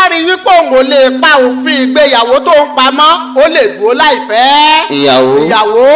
bá rí wípé òun ò lè pa òfin ìgbéyàwó tó ń pamọ́ ó lè dúró láìfẹ́ ìyàwó ìyàwó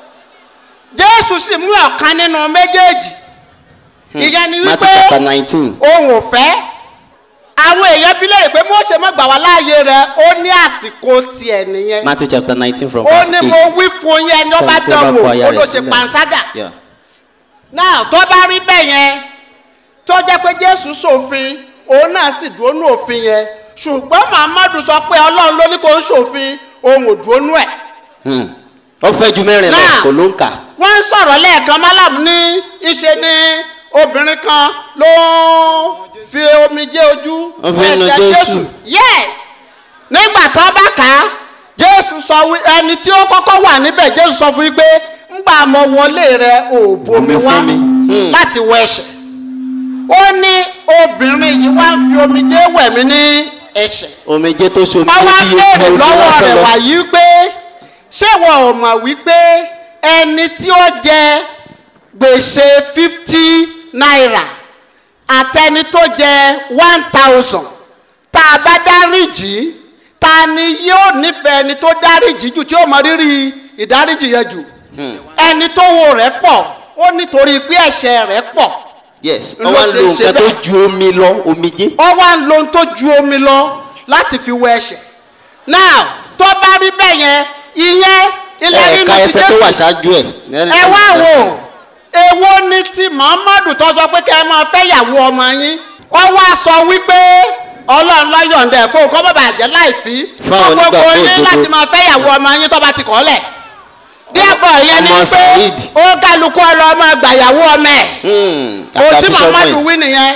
jésù sì mú ọ̀kan nínú méjèèjì ìyẹn ni matthew wípé chapter nineteen òun ò fẹ́ àwọn èèyàn bí léèrè pé mo ṣe mọ́ gbà wá láàyè rẹ ó ní àsìkò tiẹ̀ nìyẹn matthew chapter nineteen from ó verse ní eight mo wí fún yẹn ní ọba Tí ó bá dánwò kọ aya ó rẹ̀ ló ṣe sílẹ̀. panṣágà Yeah. náà tó bá rí bẹ́ẹ̀ yẹn tó jẹ́ pé jésù ṣòfin òun náà sì dúró nú òfin yẹn ṣùgbọ́n muhammadu sọ pé ọlọ́run ló ní kó ń ṣòfin òun ò dúró nú ẹ̀ Hmm. ó fẹ́ ju mẹ́rin lọ Náà. kò ló ń kà wọ́n ń sọ̀rọ̀ lẹ́ẹ̀kan málàmù ní ìṣe ni obìnrin kan ló ń fi omijé ojú Ó fi ń nu ẹsẹ̀ Jésù. yes nígbà tó bá kà á jésù sọ wí ẹni tí ó kọ́kọ́ wà níbẹ̀ jésù sọ fún yín pé ńgbà mọ wọlé rẹ ò bomi Bomi wá fún mi. Hmm. láti wọ ẹsẹ̀ ó ní obìnrin yìí wá ń fi omijé wẹ̀ mí ní ẹsẹ̀ omijé tó ṣomi wọ́n wá bí béèrè ojú lọ́wọ́ lásán rẹ̀ lọ. wàyí pé ṣé wọn ò mọ̀ wípé ẹni tí ó jẹ gbèsè fifty naira àtẹni tó jẹ one thousand tá a bá dáríjì ta ni yóò nífẹ̀ẹ́ ẹni tó dáríjì jù tí ó mọ rírì ìdáríjì yẹn jù ẹni tó wo rẹ̀ pọ̀ ó nítorí pé ẹ̀ṣẹ̀ rẹ̀ pọ̀ yes ló wọ́n wá ń ṣe lo ṣe nǹkan tó bẹ́ẹ̀. ju omi lọ omijé ó wá ń lo ohun tó ju omi lọ láti fi wẹ ẹ̀ṣẹ̀ now tó bá rí bẹ́ẹ̀ yẹn ìyẹn ilẹ̀ nínú ẹ̀ka ti ẹsẹ̀ tó Jésù wà ṣáájú ẹ̀. ẹ wá wò èwo ni ti muhammadu tó sọ pé kẹ́ ẹ máa fẹ́ yàwó ọmọ yín ó wá sọ wípé ọlọ́run lọ́yọ̀ǹda ẹ̀ fún kọ́ bàbá àjẹ́ láìfí Fáwọn gbogbo onígbàgbọ́ yín òdodo. láti máa fẹ́ yàwó ọmọ yín tó bá ti kọ́ lẹ̀ díẹ̀fọ̀ ìyẹn ni ọmọ pé Saheed. ó kálukú ọlọ́mọ gbàyàwó ọmọ ẹ̀ Hmm, ohun kàkà tí bíṣọ́pù muhammadu yìí. wí nìyẹn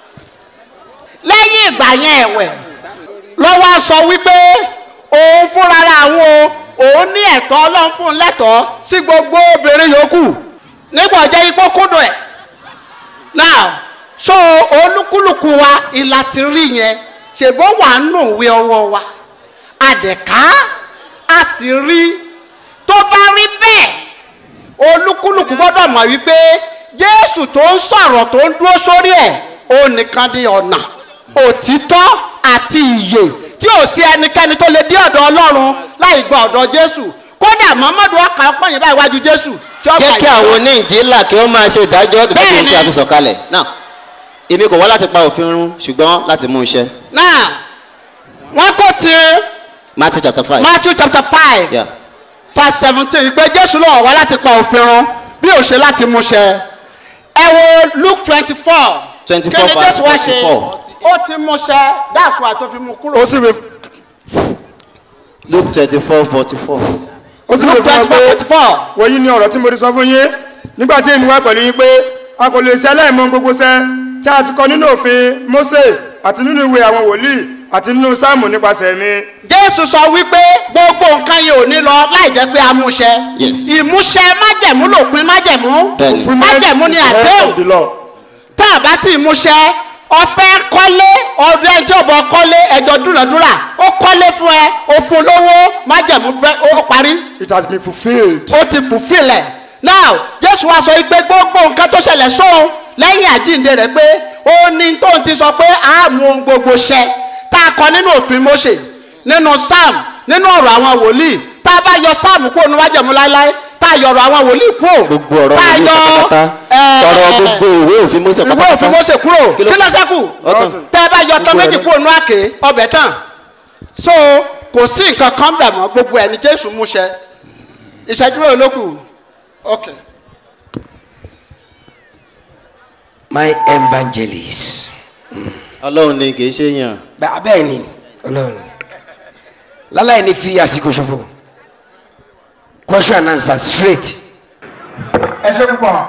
lẹ́yìn ìgbà yẹn ẹ̀wẹ̀ ló wá sọ wípé òun fúnra àwọn o òun ní ẹ̀tọ́ ọlọ́run fún un lẹ́tọ̀ọ́ sí gbogbo obìnrin yòókù nígbà jẹ́ ipò kúndùn ẹ̀ now so olúkúlùkù wa ìlà ti rí yẹn ṣèbó wà nù ìwé ọwọ́ wa àdẹ̀ká a sì rí tó bá rí bẹ́ẹ̀ olúkúlùkù gbọ́dọ̀ mọ̀ wípé jésù tó ń sọ̀rọ̀ tó ń dúró sórí ẹ̀ ó nìkan ní ọ̀nà òtítọ́ àti ìyè tí ò sí ẹnikẹ́ni tó lè dé ọ̀dọ̀ ọlọ́run láì gba ọ̀dọ̀ jésù kódà muhammadu ọkà ọpọ̀yìn báyìí wájú jésù tí ó jẹ́ gbà kí yìí. àwọn oníjìlá kí wọ́n máa ṣe ìdájọ́ gẹ́gẹ́ bí ohun tí a fi sọ̀kalẹ̀ náà èmi kò wá láti pa òfin run ṣùgbọ́n láti mú iṣẹ́ náà wọ́n kò ti matthew chapter five matthew chapter five yeah. verse seventeen pé jésù ló wà wá láti pa òfin run bí ò ṣe láti mú ṣẹ ẹ wo luke twenty four 24 verse 44. ó ti mú ṣẹ that's why tó fi mú kúrò. ó sì wí luke twenty four forty four ó sì wí luke fún twenty ọ four pé twenty four wọ́n ní ọ̀rọ̀ tí mo ti sọ fún yín nígbà tí èmi wá pẹ̀lú yín pé a kò lè ṣe aláìmọ̀ gbogbo ṣẹ́ tí a ti kọ nínú òfin Mósè àti nínú ìwé àwọn wòlíì àti nínú sáàmù nípasẹ̀ mi. jésù sọ wípé gbogbo nǹkan yìí ò ní lọ láì jẹ́ pé a mú ṣẹ Yes. ìmúṣẹ májẹ̀mú lòpin májẹ̀mú Bẹ́ẹ̀ni. Fulfilment májẹ̀mú ni is the head àdéhùn of the law. tá a bá ti múṣẹ ọfẹ kọ́lé ọdún ẹjọ́ ọbọ kọ́lé ẹjọ́ dúnàdúrà ó kọ́lé fún ẹ ó fún lówó májẹ̀mú bẹ- ó parí It has been fulfilled. ó ti fùfilẹ̀ now jésù wa sọ pé gbogbo nǹkan tó ṣẹlẹ̀ sóun lẹ́yìn àjíǹde rẹ̀ pé ó ní tóun ti sọ pé a mú ohun gbogbo ṣẹ tá a kọ nínú òfin Mósè nínú sam nínú ọ̀rọ̀ àwọn wòlíì tá a bá yọ sam kúrò ní májẹ̀mú láéláé tá a yọ ọ̀rọ̀ àwọn wòlíì kúrò gbogbo ọ̀rọ̀ tá a òfin yọ pátápátá ẹ̀, ọ̀rọ̀ gbogbo ìwé òfin Mósè ìwé òfin Mósè kúrò Kí kí ló- ló ṣẹ́kù Ọ̀tàn. tẹ́ ẹ bá yọ tán Gbogbo méjì ẹ̀ kúrò nú àké ọbẹ̀ tán so kò sí nǹkan kan bẹ̀ mọ́ gbogbo ẹ̀ ní Jésù mú ṣẹ ìṣẹ́jú mélòó ló kù ok my evangelist. ọlọ́run ni kì í ṣe yàn Bẹ́ẹ̀ bẹ́ẹ̀ ni ọlọ́run láláì ní fi àsìkò ṣòfò question and answer straight. ẹ ṣe púpọ̀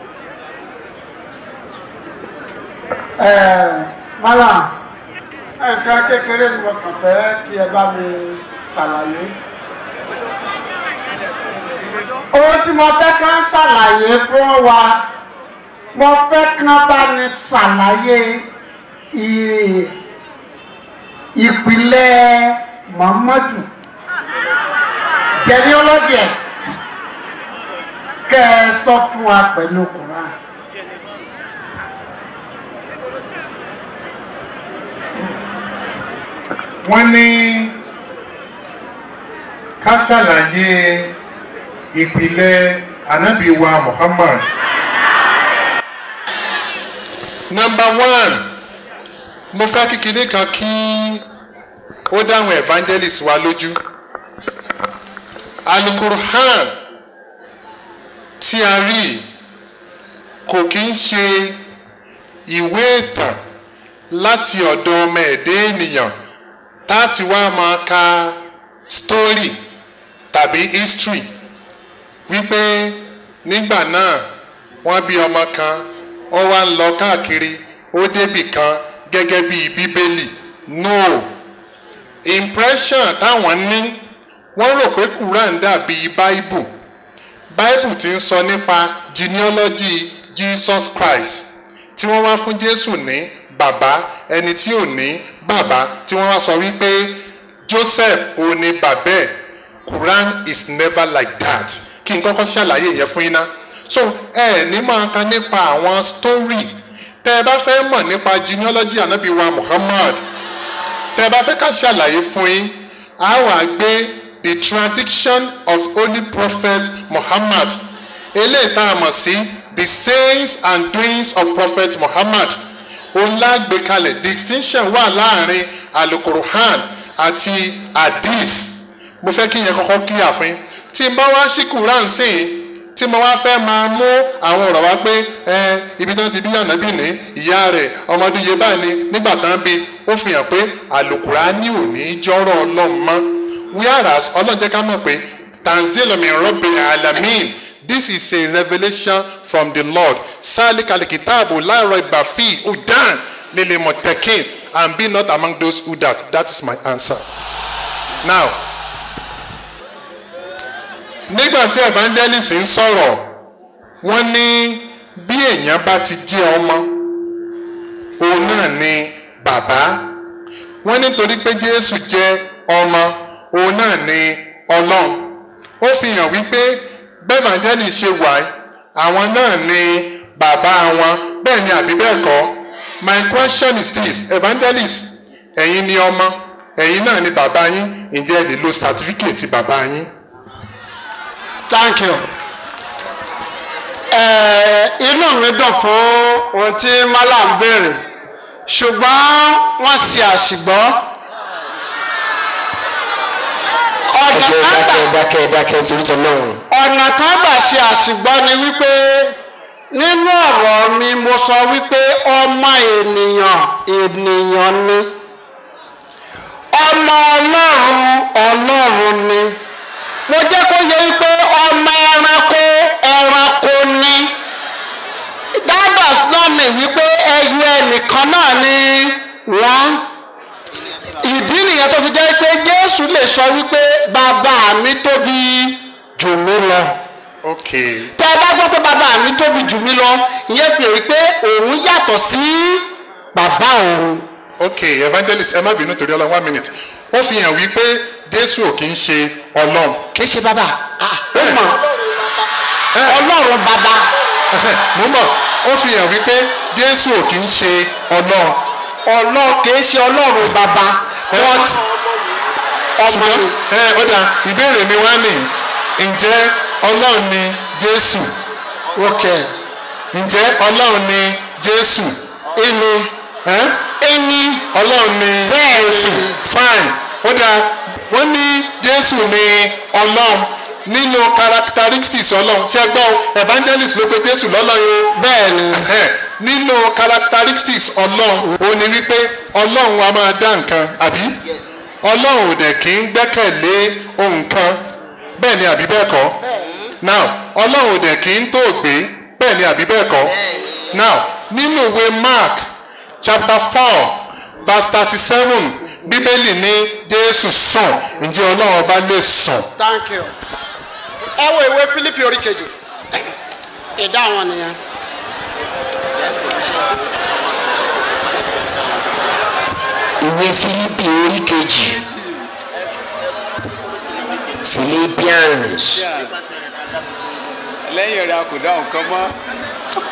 mọ́là nǹkan kékeré ni mo kàn fẹ́ kí ẹ bá mi ṣàlàyé ohun tí mo fẹ́ kán ṣàlàyé fún wa mo fẹ́ kán bá mi ṣàlàyé ì- ìpìlẹ̀ Muhammadu genealogy ẹ̀ kẹ́ ẹ sọ fún wa pẹ̀lú Quran. wọ́n ní ká ṣàlàyé ìpìlẹ̀ ànábì wa muhammad. number one mo fẹ́ kí kinní kan kí ó dáhùn evangelist wa lójú alukurhan tí a rí kò kí ń ṣe ìwé ìtàn láti ọ̀dọ̀ ọmọ ẹ̀dẹ́ ènìyàn táti wá máa ka story tàbí history wípé nígbà náà wọ́n bí ọmọ kan ó wá ń lọ káàkiri ó débì kan gẹ́gẹ́ bí bíbélì no impression táwọn ní wọ́n rò pé quran dàbí bible bible ti ń sọ nípa genealogy jesus christ tí wọ́n wá fún jésù ní bàbá ẹni tí ò ní bàbá tí wọ́n wá sọ wípé joseph ò ní bàbá ẹ̀ quran is never like that kí n kọ́kọ́ ṣàlàyé yẹn fún yín ná so ẹ ní máa ka nípa àwọn story tẹ ẹ bá fẹ́ mọ̀ nípa genealogy anabi wa muhammad tẹ ẹ bá fẹ́ ká ṣàlàyé fún yín a wà gbé the tradition of holy prophet muhammad eléyìí tá a mọ̀ sí the sayings and doings of prophet muhammad òun lágbè kalẹ̀ distinction wà láàrin alukuruhan àti hadith mo fẹ́ kí yẹn kọ́kọ́ kíyà fún yín tí n bá wá sí quran sí i tí mo wá fẹ́ máa mú àwọn ọ̀rọ̀ wá pé ẹ ibi tí wọ́n ti bí ànábì ní ìyá rẹ̀ ọmọdún yẹn báyìí ni nígbà tán bí ó fi hàn pé alukurani ò ní jọ́rọ̀ ọlọ́run mọ́ whereas ọlọ́run jẹ́ ká mọ̀ pé tanzilomi rọ́bìnrin alamin this is a revelation from the lord salikali kitabu láàárọ̀ ìbàfí udan lele mọ̀tẹ́kìn and be not among those who doubt that is my answer now nígbà tí evangelist ń sọ̀rọ̀ wọ́n ní bí èèyàn bá ti jẹ́ ọmọ òun náà ni bàbá wọ́n nítorí pé jésù jẹ́ ọmọ òun náà ni ọlọ́run ó fi hàn wípé bẹ́ẹ̀ evangelist ṣe wà àwọn náà ni bàbá wọn bẹ́ẹ̀ ni àbí bẹ́ẹ̀ kọ́ my question is this evangelist ẹ̀yin ni ọmọ ẹ̀yin náà ni bàbá yín ǹjẹ́ ẹ lè lo certificate bàbá yín. thank you. Ẹ, inú mi dùn fún ohun tí malam béèrè ṣùgbọ́n wọ́n ṣe àṣìgbọ́. ọ̀nà ẹjẹ kan gbà dákẹ́ dákẹ́ dákẹ́ torí tọ lọ́run ọ̀nà kan gbà ṣe àṣìgbọ́ ni wípé nínú ọ̀rọ̀ mi mo sọ wípé ọmọ ènìyàn ènìyàn ni ọmọ ọlọ́run ọlọ́run ni mo jẹ́ kó yẹ wípé ọmọ ẹranko ẹranko ni that does not mean wípé ẹyọ ẹnìkan náà ni wọ́n ìdí nìyẹn tó fi jẹ́ pé jésù lè sọ wípé bàbá mi tóbi jù mí lọ okay tẹ ẹ bá gbọ́ pé bàbá mi tóbi jù mí lọ ìyẹn fi hàn pé òun yàtọ̀ sí bàbá òun okay evangelist ẹ má bínú torí ọlọ́run one minute ó fi hàn wípé jésù ò kì í ṣe ọlọ́run kì í ṣe bàbá ah, ó Eh. mọ̀ ọlọ́run bàbá mo mọ̀ ó fi hàn wípé jésù ò kì í ṣe ọlọ́run ọlọ́run kì í ṣe ọlọ́run bàbá Eh. but ọmọ ṣùgbọ́n ni ẹ ọ̀dà ìbéèrè mi wá nì ǹjẹ́ ọlọ́run ni jésù okay ǹjẹ́ ọlọ́run ni jésù inú ẹ́ ẹni ọlọ́run ni Bẹ́ẹ̀ ni. jésù fine ó dáa wọ́n ní jésù ni ọlọ́run nínú characteristics ọlọ́run ṣé ẹ gbọ́ evangelist ló pe jésù lọ́lọ́run o bẹ́ẹ̀ ni Ẹhẹ́n, nínú characteristics ọlọ́run ó ní wípé ọlọ́run a máa dá nǹkan àbí ọlọ́run ò dẹ̀ kí ń gbẹ́kẹ̀lé ohun kan bẹ́ẹ̀ ni àbí bẹ́ẹ̀ kọ́ now ọlọ́run ò dẹ̀ kí ń tó gbé bẹ́ẹ̀ ni àbí bẹ́ẹ̀ kọ́ now nínú ìwé mark chapter four verse thirty seven bíbélì ní jésù sùn ǹjẹ́ ọlọ́run ọba lè sùn thank you ẹ wo ìwé philippi orí kejì ìdáhùn nìyẹn. ìwé fílípì orí kejì philippians lẹ́yìn rẹ̀ a kò dá nǹkan mọ́.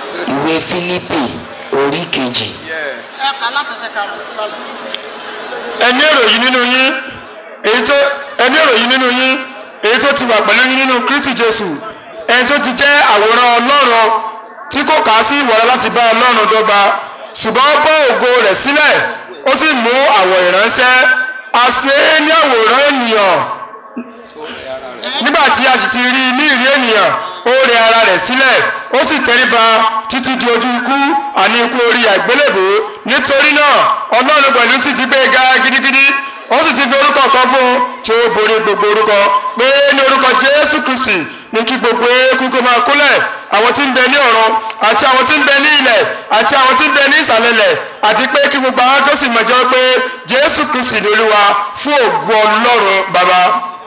ìwé fílípì orí kejì ẹ kà láti ṣe karùn-ún sọlá. ẹni èrò yìí nínú yín èyí tó ẹni èrò yìí nínú yín èyí tó ti wà pẹ̀lú yín nínú kristi jésù ẹni tó ti jẹ́ àwòrán ọlọ́run tí kò kà á sí ìwọ̀ra láti bá ọlọ́run dọ́gba ṣùgbọ́n ó bọ́ ògo rẹ̀ sílẹ̀ ó sì mú àwọ̀ ìránṣẹ́ a ṣe é ní àwòrán ènìyàn nígbà tí a sì ti rí i ní ìrí ènìyàn ó rẹ ara rẹ̀ sílẹ̀ ó sì tẹríba títí di ojú ikú àní ikú orí àgbélébò nítorí náà ọlọ́run pẹ̀lú sì ti gbé e ga gidigidi ó sì ti fi orúkọ kan fún un tí ó borí gbogbo orúkọ pé ní orúkọ jésù kristi ní kí gbogbo eékún kó máa kúnlẹ̀ àwọn tí ń bẹ ní ọ̀run àti àwọn tí ń bẹ ní ilẹ̀ àti àwọn tí ń bẹ ní ìsàlẹ̀lẹ̀ àti pé kí gbogbo àwọn tó sì mọ̀ jẹ́ pé jésù kristi ní olúwa fún ògo ọlọ́run bàbá.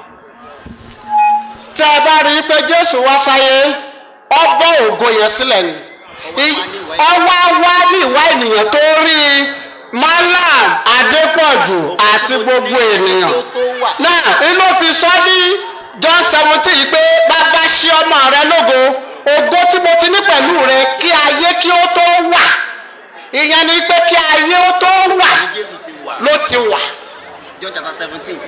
tẹ́ ẹ bá rí i pé jésù wá sáyé ọ bọ́ ògo yẹn sílẹ̀ ni I- ọwọ́ wá ní ìwá ènìyàn tó rí malam adépọ̀jù àti gbogbo ènìyàn náà inú fi sọ ní john seventeen pé bàbá ṣe ọmọ rẹ lógo ògo tí mo ti ní pẹ̀lú rẹ kí ayé kí ó tó wà ìyẹn ni pé kí ayé ó tó wà jésù ti wà. ló ti wà. john chapter seventeen.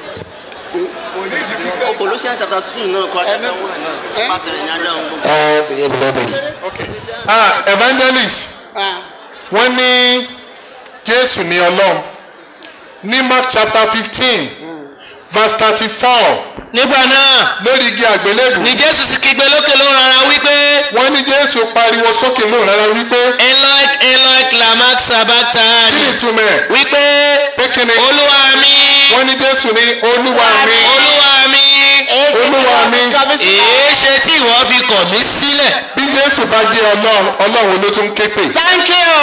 Colossians chapter two náà kọ́ chapter one náà pàṣẹ rẹ̀ ní adá ohun gbogbo. ẹ bèrè bèrè bèrè. ah evangelist wọ́n ní jésù ní ọlọ́run ní mark chapter fifteen verse thirty four nígbà náà lórí igi àgbélébù ni jésù sì kígbe lókè ló rárá wípé wọ́n ní jésù pariwo sókè lóhùn rárá wípé eloi eloi lamak kí ni sabachthani ìtumọ̀ ẹ̀ wípé pé kí ni olúwa mi wọ́n ní jésù ní olúwa mi olúwa mi olúwa mi èé ṣe tí ìwọ fi kọ̀ mí sílẹ̀ bí jésù bá jẹ́ ọlọ́run ọlọ́run ló tún ké pè thank you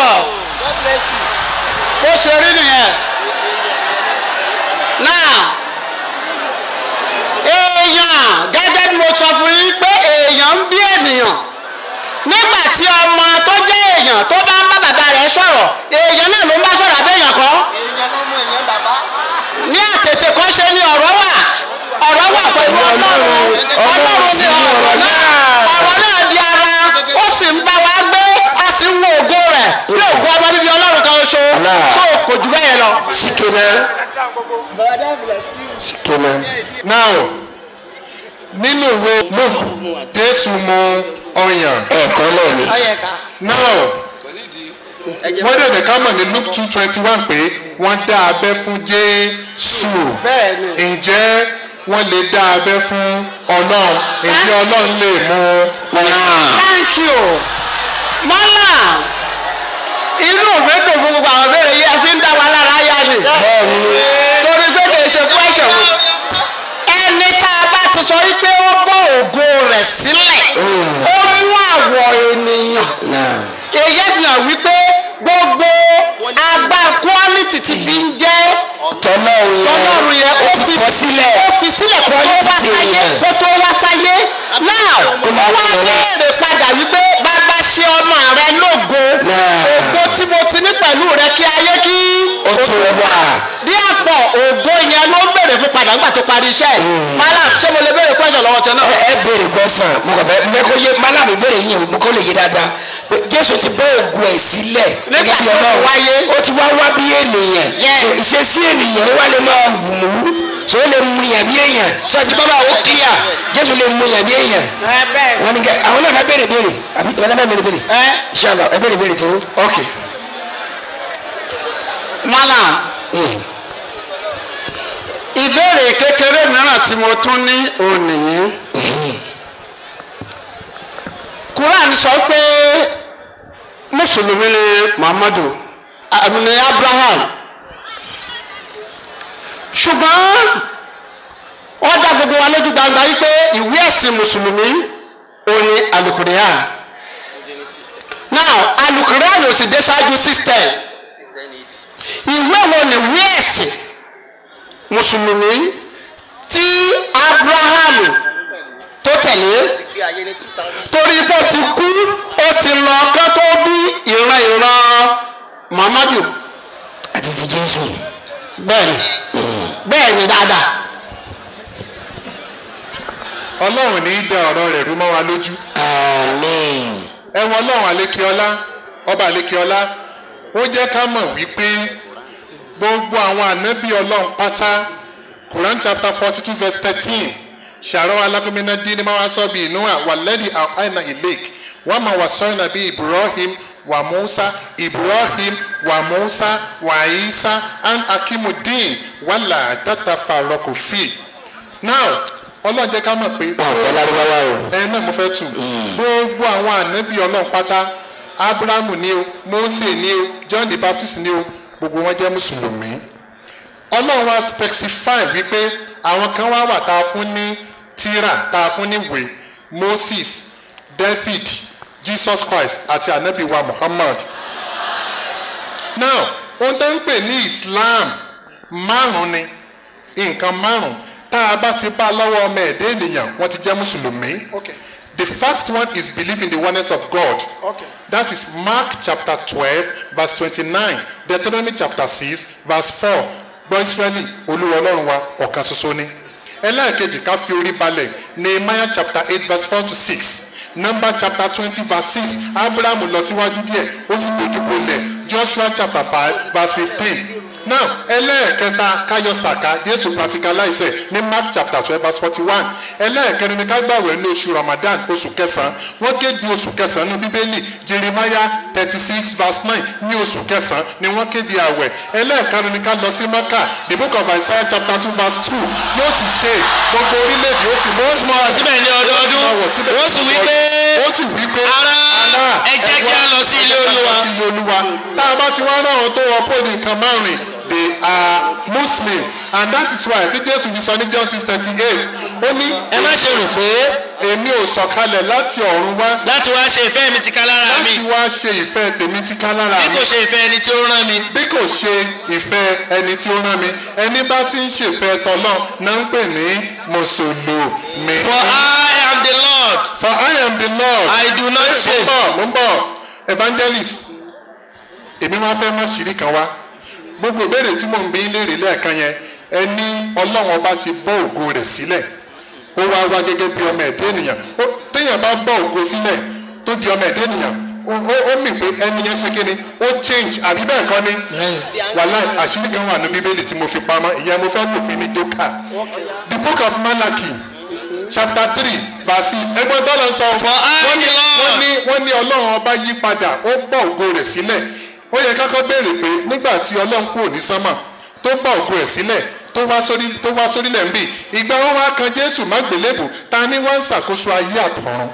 bó ṣe rí nìyẹn náà èèyàn gẹ́gẹ́ bí mo sọ fún yín pé èèyàn ń bí ènìyàn nígbà tí ọmọ tó jẹ́ èèyàn tó bá ń bá bàbá rẹ̀ sọ̀rọ̀ èèyàn náà ló ń bá sọ̀rọ̀ àbẹ́yàn kọ́ èèyàn ló mú èèyàn bàbá. ní àtètè kọ́ ṣe ni ọ̀rọ̀ wà ọ̀rọ̀ wà pẹ̀lú ọlọ́run ọlọ́run ni ọ̀rọ̀ náà ọ̀rọ̀ náà di ara ó sì ń bá wa gbé a sì ń wo ògo rẹ̀ bí ògo ọmọ bíbí ọlọ́run kan ṣo Allah. so kò jù bẹ́ẹ̀ lọ. sikena sikena. now nínú ìwé luke jésù mu ọyàn ẹ̀ẹ̀kan náà ni. ọyẹ̀ká now wọ́n dẹ̀ ká mọ̀ ní luke two twenty one pé wọ́n dá abẹ́ fún jésù bẹ́ẹ̀ ni ǹjẹ́ wọ́n lè dá abẹ́ fún ọlọ́run ǹjẹ́ ọlọ́run lè mú thank you mọ́là inú òwe dùn fún gbogbo àwọn béèrè yìí ẹ fi ń dá wa lára yá ni bẹ́ẹ̀ni torí pé kì í ṣe question ẹni tá a bá ti sọ wípé ó bọ́ ògo rẹ̀ sílẹ̀ ó mú àwọ̀ ènìyàn náà èyí fi hàn wípé gbogbo agbá quality ti fi ń jẹ́ tọ́lọ́run yẹn tọ́lọ́run yẹn ó fi kọ sílẹ̀ ó fi sílẹ̀ kó tó wá Quality sáyé yẹn. kó tó wá sáyé náà ó máa wá tẹ̀lé. béèrè padà wípé bàbá ṣe ọmọ rẹ lógo Náà. ògo tí mo ti ní pẹ̀lú rẹ kí ayé kí ó tó wà. díàfọ̀ ògo yẹn ló ń béèrè fún padà nígbà tó parí iṣẹ́ malam ṣé mo lè béèrè question lọ́wọ́ tẹ náà. ẹ ẹ béèrè gbọ́sàn mo kàn fẹ́ mẹ́kọ́ yé málàmù béèrè yìí mo kọ́ lè yé dáadáa pé jésù ti bọ́ ògùn ẹ̀ sílẹ̀ Nígbà gẹ́gẹ́ bí tó Ọlọ́run. wáyé. ó ti wá wá bí ènìyàn Yes. so ìṣesí ènìyàn wá lè máa wù ú so ó lè mú yàn bí èèyàn so àti bàbá ó kíyà jésù lè mú yàn bí èèyàn ẹ bẹ́ẹ̀ wọn ni kẹ àwọn náà fẹ́ béèrè béèrè àbí ìwádìí náà béèrè béèrè ẹ inshallah ẹ béèrè béèrè tí ó ok. malam ìbéèrè kékeré mìíràn tí mo tún ní òní quran sọ pé mùsùlùmí ni muhammadu àmì ni abraham ṣùgbọ́n wọ́n dá gbogbo wa lójú gbangba wípé ìwé ẹ̀sìn mùsùlùmí òní alukurian now alukurian ò sì dé ṣáájú system ìwé wo ni ìwé ẹ̀sìn mùsùlùmí tí abraham tó tẹ̀lé gbé ayé ní two thousand. torí bó ti kú ó ti lọ kán tó bí ìran ìran muhammadu àti ti jésù bẹ́ẹ̀ni bẹ́ẹ̀ni dáadáa ọlọ́run ní í da ọ̀rọ̀ rẹ̀ rú mọ́ wa lójú amen ẹ̀wọ̀n ọlọ́run àlékeọlá ọba àlékeọlá ó jẹ́ ká mọ̀ wípé gbogbo àwọn ànábì ọlọ́run pátá quran chapter forty two verse thirteen ṣàrọ̀ alágbèmínà dín ní máa sọ bí inú àwàlẹ́dì àìnà ìlẹ́k wọ́n máa wà sọ́yìn nàbí ibrahim wa musa ibrahim wa musa wa isa and akimudin wàlà tata farokofi now ọlọ́run jẹ́ ká mọ̀ pé ọ̀pẹ lárúbáwá o. ẹ náà mo fẹ́ tù gbogbo àwọn ànábì ọlọ́run pátá abrahamu ni o mose ni o john the baptist ni o gbogbo wọn jẹ́ mùsùlùmí ọlọ́run wa specify wípé àwọn kan wá wà tá a fún ní tírà tá a fún ní ìwé moses david jesus christ àti ànábì wa muhammad now ohun tó ń pè ní islam márùn ni nǹkan márùn tá a bá ti bá lọ́wọ́ ọmọ ẹ̀dá ènìyàn wọ́n ti jẹ́ mùsùlùmí. Okay. The first one is belief in the oneness of God. Okay. That is Mark chapter twelve verse twenty-nine Deuteronomy chapter six verse four gbọ́ Ísírẹ́lì olúwa ọlọ́run wa ọ̀kan ṣoṣo ni. ẹlẹ́ẹ̀kejì ká fi orí balẹ̀ Nehemiah chapter eight verse four to six Number chapter twenty verse six Abraham lọ síwájú díẹ̀ ó sì dojú bolẹ̀ Joshua chapter five verse fifteen now ẹlẹ́ẹ̀kẹta káyọ̀ sàká jésù practicalize ẹ̀ ní mark chapter twelve verse forty one ẹlẹ́ẹ̀kẹrin ni ká gbàwẹ̀ ní oṣù ramadan oṣù kẹsàn-án wọ́n kéde oṣù kẹsàn-án ní bíbélì jeremiah thirty six verse nine ní oṣù kẹsàn-án ni wọ́n kéde àwẹ̀ ẹlẹ́ẹ̀karùn ni ká lọ sí maka the book of isaiah chapter two verse two yóò sì ṣe gbogbo orílẹ̀-èdè ó sì mú ó sì mọ̀ síbẹ̀ ní ọdọọdún ó sì wí pé ó sì wí pé ará ẹ jẹ́ kí a lọ sí ilé olúwa sí ilé olúwa tá a bá ti wá ráwọn tó wọ pé nǹkan márùn they are muslim and that is why tí jésù fi sọ ní john six thirty eight ó ní ẹ má ṣe rò pé èmi ò sọ̀kalẹ̀ láti ọ̀run wá láti wá ṣe ìfẹ́ mi ti ká lára mi láti wá ṣe ìfẹ́ tèmi tí ká lára bí mi kò ṣe ìfẹ́ ẹni tí ó rán mi bí kò ṣe ìfẹ́ ẹni tí ó rán mi ẹni bá ti ń ṣèfẹ́ tọ́lọ́ náà ń pè ní mùsùlùmí. for I am the Lord for I am the Lord. I do not mo ń shame. bọ̀ mo ń bọ̀ evangelist èmi máa fẹ́ mọ̀ ṣìírí kan wá gbogbo ìbéèrè tí mò ń bí léèrè lẹ́ẹ̀kan yẹn ẹni ọlọ́run ọba ti bọ́ ògo rẹ̀ sílẹ̀ ó wá wá gẹ́gẹ́ bí ọmọ ẹ̀dá ènìyàn Ó- téèyàn bá bọ́ ògo sílẹ̀ tó di ọmọ ẹ̀dá ènìyàn ó ó- ó mì pé ẹni yẹn ṣe kíni ó change àbí bẹ́ẹ̀ kọ́ ni wàhálà àṣírí kan wà ní bíbélì tí mo fi pamọ́ ìyẹn mo fẹ́ lò fi ní jókà the book of Malachi chapter three verse six ẹgbẹ́ tọ́lọ̀ sọ For I wọ́n ní the Lord. wọ́n ní wọ́n ní ọlọ́run ọba yí padà ó bọ́ ògo rẹ̀ sílẹ̀ ó yẹ kákọ́ béèrè pé nígbà tí ọlọ́run kúrò ní sánmà tó bọ́ ògo rẹ̀ sílẹ̀ tó wá sórí tó wá sórílẹ̀ ń bì ìgbà wọn wá kan jésù má gbélébù ta ni wọ́n ń ṣàkóso ayé àtọ̀run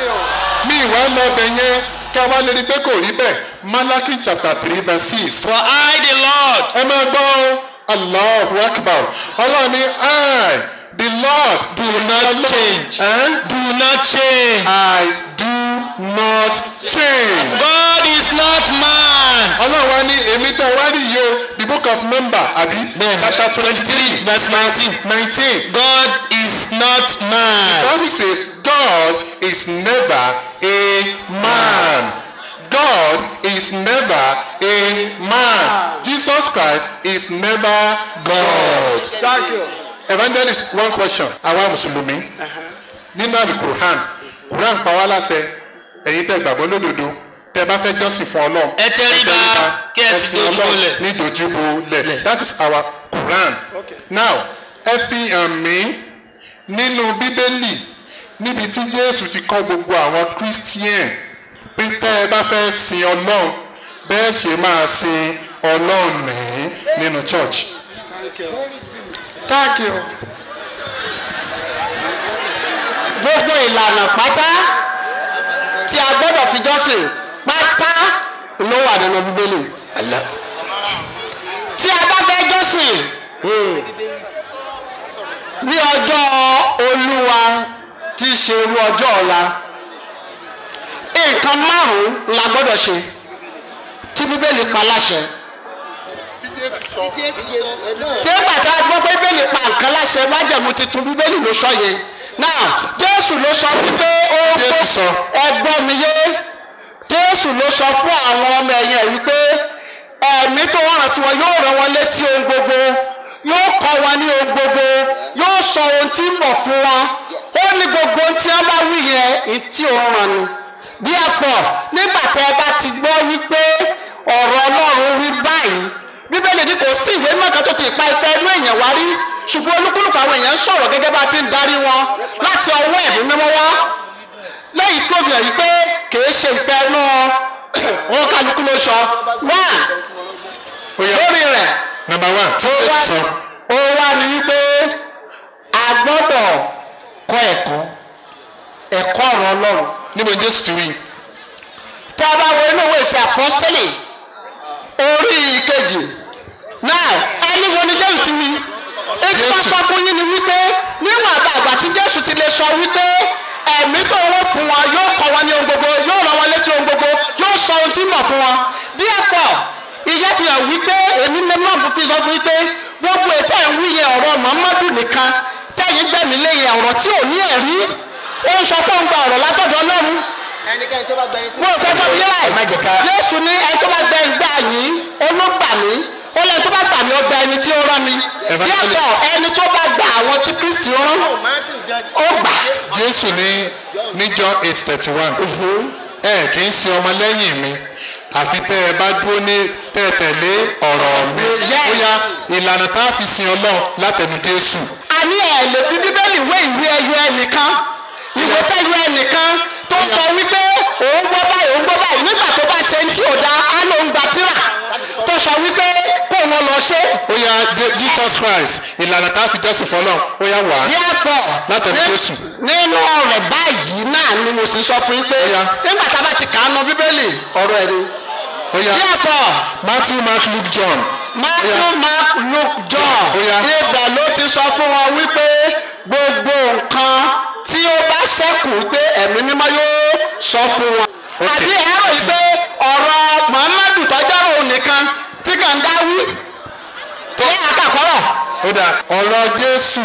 mi ìwà lọ bẹ̀ yẹn kí a wá lè rí pé kò rí bẹ́ẹ̀ Malachi chapter three verse six for I the Lord ẹ máa gbọ́ Allahu Akbar ọlọ́run ní I the Lord do not change Eh? do not change I do not change. God is not man ọlọ́run wa ní èmi tẹ́ wá rí yìí o the book of number àbí chapter twenty three verse nineteen nineteen God is not man Bible says God is never a man God is never a man Jesus Christ is never God. thank you. evangelist one question àwa mùsùlùmí nínú àmì quran quran pa wá láṣẹ ẹ̀yin tẹ́ gbàgbọ́ lódodo tẹ́ bá fẹ́ jọ́sìn fún ọlọ́run Ẹ tẹríba, kí ẹ sì ẹ̀sìn dojúbolẹ̀. ọlọ́run ní dojúbolẹ̀ that is our quran now ẹ fi hàn mí nínú bíbélì níbi tí jésù ti kọ́ gbogbo àwọn christian pé tẹ́ ẹ bá fẹ́ sin ọlọ́run bẹ́ẹ̀ ṣe máa sin ọlọ́run nìyí nínú church. thank you. gbogbo ìlànà pátá tí a gbọ́dọ̀ fi jọ́sìn pátá ló wà nínú bíbélì. tí a bá fẹ́ jọ́sìn ní ọjọ́ olúwa tí í ṣe irú ọjọ́ ọ̀la nǹkan márùn-ún la gbọ́dọ̀ ṣe tí bíbélì pa láṣẹ tí jésù sọ. tí ó bàtà gbọ́ pé bíbélì pa nǹkan láṣẹ májẹ̀mú tuntun bíbélì ló sọ yẹn náà jésù ló sọ wípé ó Jésù sọ. ẹgbọ́n mi yé jésù ló sọ fún àwọn ọmọ ẹ̀yìn ẹ̀ wípé ẹ̀mí tó wọ́n rán sí wọn yóò rán wọn létí ohun gbogbo yóò kọ́ wọn ní ohun gbogbo yóò sọ ohun tí ń bọ̀ fún wọn ó ní gbogbo ohun tí wọ́n bá wí yẹn ní tí ó rán ni bí ẹ̀fọ́ nígbà tẹ́ ẹ bá ti gbọ́ wípé ọ̀rọ̀ ọlọ́run rí báyìí bíbélì ní kò sí ìwé mọ́kàn tó ti pa ìfẹ́ inú èèyàn wá rí ṣùgbọ́n olúkúlùkù àwọn èèyàn ń sọ̀rọ̀ gẹ́gẹ́ bá ti ń darí wọn láti ọwọ́ ẹ̀mí mímọ́ wá lẹ́yìn tó fi hàn yí pé kìí ṣe ìfẹ́ inú wọn kálukú ló sọ wá ó yá lórí rẹ̀ number one tí ó ó wá sọ ó wá ní wípé a gbọ́dọ̀ kọ́ ẹ̀kọ́ ẹ̀kọ́ ọ̀rọ̀ ọlọ́run níbo ni jésù ti wí tá a bá wo inú ìwé ìṣe àpọ́stẹ́lì orí ìkejì náà ẹni wo ni jésù ti wí èyí bá Jésù. sọ fún yín ni wípé níwọ̀n àgbà àgbà tí jésù ti lè sọ wípé ẹ̀mí tó wọ́n fún wọn yóò kọ́ wọn ní ohun gbogbo yóò rán wọn létí ohun gbogbo yóò sọ ohun tí ń bọ̀ fún wọn therefore ìyẹn fi hàn wípé èmi ní mọ̀ fi sọ fún wípé gbogbo ètò ẹ̀ ń wí yẹn ọ̀rọ̀ muhammadu nìkan tẹ̀yìn gbẹ̀mí lẹ́yìn ọ̀rọ̀ tí ò ní ẹ̀rí ó ń sọ pé ó ń gba ọ̀rọ̀ látọ̀dọ̀ ọlọ́run ẹnikẹ́ni tó bá gbẹ̀yìn tí. mo rò pé tó yẹ ẹ má jẹ́ ká- láì Jésù ní ẹni tó bá gbẹ ìgbà yìí olóògbà mí ó lẹ́ni tó bá gbà mí ó gba ẹni tí ó rán mi Evangelist. yàtọ̀ ẹni tó bá gba àwọn tí Kristi rán ó gbà jésù ní ní john eight thirty one ẹ kì í ṣe ọmọlẹ́yìn mi àfi tẹ́ ẹ bá dúró ní tẹ́ ẹ tẹ̀lé ọ̀rọ̀ mi Yes. ó yá ìlànà tá a fi sin ọlọ́run látẹnu jésù àní ẹ̀ lè fi bíbélì wé ìwé ẹyọ ẹnìkan ìwé tẹ́yọ ẹnìkan tó sọ wípé òun gbọ́ báyìí òun gbọ́ báyìí nígbà tó bá ṣe ń tí ò dá á lóun gba tírà tó sọ wípé kó wọn lọ ṣe ó yá Je- jesus christ ìlànà tá a fi jọ́sìn fọlọ́run ó yá wá therefore Látẹnu ní- Jésù. nínú rẹ̀ báyìí náà ni mo sì sọ fún yín pé Ó yá. nígbà tá a bá ti kà á nu bíbélì ọ̀rọ̀ ẹ̀ ni ó yá therefore matthew mark luke john matthew mark luke john Ó yá. ibẹ̀ ló ti sọ fún wọn wípé gbogbo nǹkan tí ó bá ṣẹ́kù pé ẹ̀mí mímọ́ yóò sọ fún wọn. Okay. àbí ẹ rò yìí pé ọ̀rọ̀ muhammadu tọ́jọ́rò nìkan tí kàn dá wí tó yẹ àkàkọ́rọ̀ ó dà ọ̀rọ̀ jésù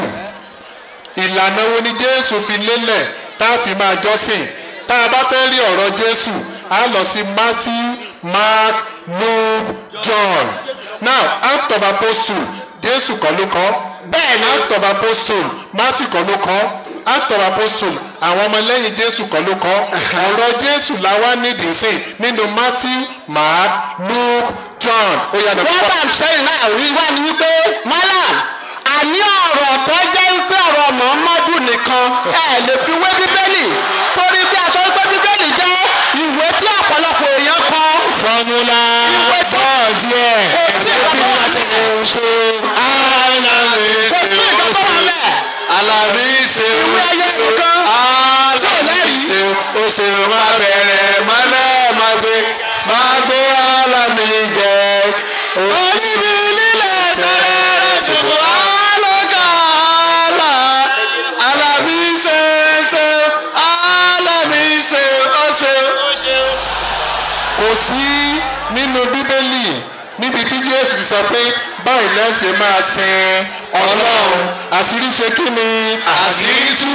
ìlànà wo ni jésù fi lélẹ̀ tá a fi máa jọ́sìn tá a bá fẹ́ rí ọ̀rọ̀ jésù a lọ sí matthew mark luke john now act of apostle jésù kọ́ ló kọ́ bẹ́ẹ̀ ni act of apostle matthew kọ́ ló kọ́ act of apostle àwọn ọmọlẹ́yìn jésù kọ́ ló kọ́ ọ̀rọ̀ jésù la wá nídìí sí nínú matthew mark luke john ó yá dọ̀ wọ́n bá ń sẹ́yìn náà rí wá ní wípé malam àní ọ̀rọ̀ tó jẹ́ wípé ọ̀rọ̀ muhammadu nìkan ẹ lè fi wé bíbélì torí bí a sọ wípé bíbélì jẹ́ ìwé tí ọ̀pọ̀lọpọ̀ èèyàn kọ. fọmúlà ìwé tó bọ́ọ̀dì ẹ̀ kò tí ìkan tó wà lẹ̀ ṣe kò tí ìkan tó wà lẹ̀ alábí ṣe ìwé ẹyẹ nìkan tí ò lẹ́rìí. ṣe ó ṣe má bẹ̀rẹ̀ mọ́lẹ̀ má gbé má gbé alábí jẹ. oníbi lílẹ̀ sẹ́rẹ̀ rẹ̀ ṣùgbọ́n alọ́gà àlà alábí ṣe ṣe alábí ṣe ó ṣe. kò sí nínú bíbélì níbi tí jésù ti sọ pé báyìí lẹ́sẹ̀ máa sin ọlọ́run àṣírí ṣe kí ni àṣírí tú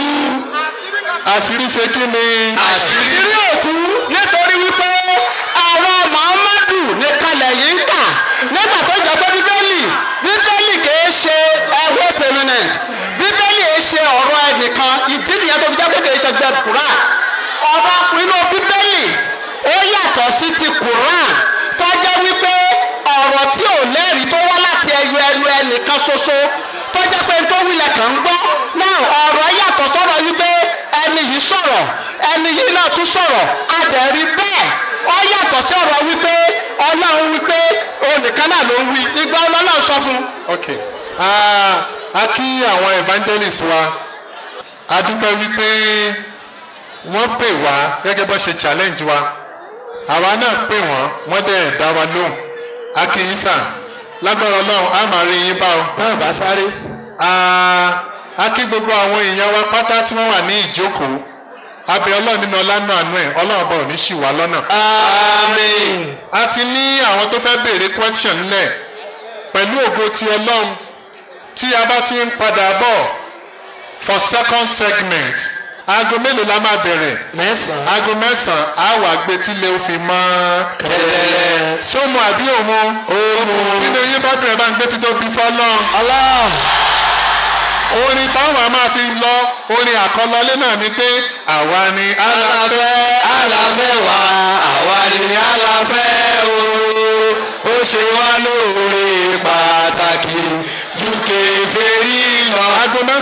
àṣírí ṣe kí ni àṣírí ìrírí òkú nítorí wípé ọ̀rọ̀ muhammadu nìkan lẹ́yìn ń kà nígbà tó jọ pé bíbélì bíbélì kìí ṣe ẹwọ́ tẹ̀mínẹ̀t bíbélì kìí ṣe ọ̀rọ̀ ẹnìkan ìdí nìyẹn tó fi jẹ́ pé kìí ṣe gbẹ quran ọ̀rọ̀ inú bíbélì ó yàtọ̀ sí ti quran tó jẹ́ wípé ọ̀rọ̀ tí ò lẹ́rìí tó wá láti ẹyọ ẹnu ẹnìkan ṣoṣo tó jẹ́ pé tó wílẹ̀ kàn ń gbọ́ náà ọ̀rọ̀ yàtọ̀ sọ̀rọ̀ wípé ẹni yìí sọ̀rọ̀ ẹni yìí náà tún sọ̀rọ̀ adẹ̀rí bẹ́ẹ̀ ó yàtọ̀ sí ọ̀rọ̀ wípé ọlọ́run wípé onìkan náà ló ń wí ìgbà ọlọ́run sọ fún un. ok Ah, a kí àwọn evangelist wa a dúpẹ́ wípé wọ́n pè wá gẹ́gẹ́ bó ṣe challenge wa àwa náà pè wọ́n wọ́n dẹ̀ dá wa lóhùn a kí yín sà lágbára ọlọ́run a máa rí yín bá o. táwọn bá sáré. Ah, a kí gbogbo àwọn èèyàn wa pátá tí wọ́n wà ní ìjókòó abẹ ọlọ́run nínú ọlánà àánú ẹ̀ ọlọ́run bọ̀ ní ṣì wá lọ́nà. àmín. a ti ní àwọn tó fẹ́ béèrè question nílẹ̀ pẹ̀lú ògo ti ọlọ́run tí a bá ti ń padà bọ̀ for second segment aago mélòó la máa bẹ̀rẹ̀ mẹ́sàn-án. aago mẹ́sàn-án á wà gbé tí lè fi mọ́ Kẹ̀lẹ́lẹ́. ṣé o mọ àbí òun òun nínú yín bá dùn ẹ̀ bá ń gbé títọ́ bí fọ́lọ́run Allah. orin táwọn a máa fi lọ orin àkọlọlé náà ni pé àwa ni aláfẹ́ aláfẹ́ aláfẹ́ wa àwa ni aláfẹ́ o ó ṣe wá lóore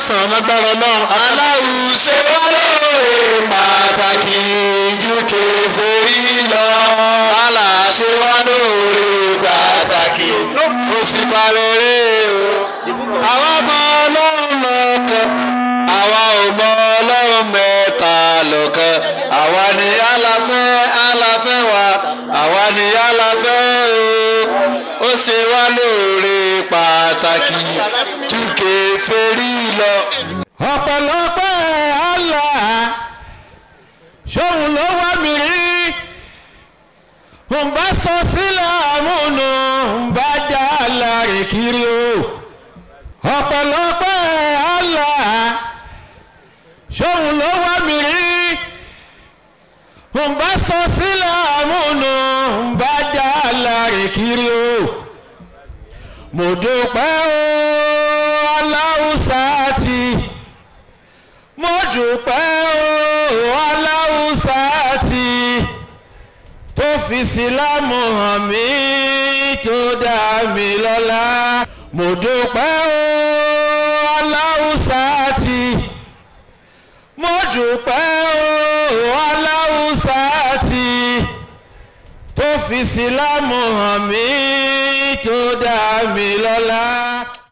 mẹ́sàn-án lágbára ọlọ́run. aláwù ṣe wá lóore pàtàkì uk forí lọ. àlà ṣe wá lóore pàtàkì ó sì parẹ́ rẹ̀ o. àwa mọ ọlọ́run lọ́kàn àwa ò mọ ọlọ́run mẹ́ta lọ́kàn àwa ni aláfẹ́ aláfẹ́ wa àwa ni aláfẹ́ o ó ṣe wá lóore pàtàkì túkè fèrí lọ. ọ̀pọ̀lọpọ̀ Allah ṣóun ló wá mi rí ń bá sọ sílẹ̀ àmúnú ń bá dá láre kiri o ọ̀pọ̀lọpọ̀ Allah ṣóun ló wá mi rí ń bá sọ sílẹ̀ àmúnú ń bá dá láre kiri o mo dúpẹ́ o aláwùsá ti mo dúpẹ́ o aláwùsá ti tó fi sílámù hàn mí tó dá mi lọ́lá mo dúpẹ́ o aláwùsá ti mo dúpẹ́ o aláwùsá ti tó fi sílámù hàn mí tó dá mi lọ́lá.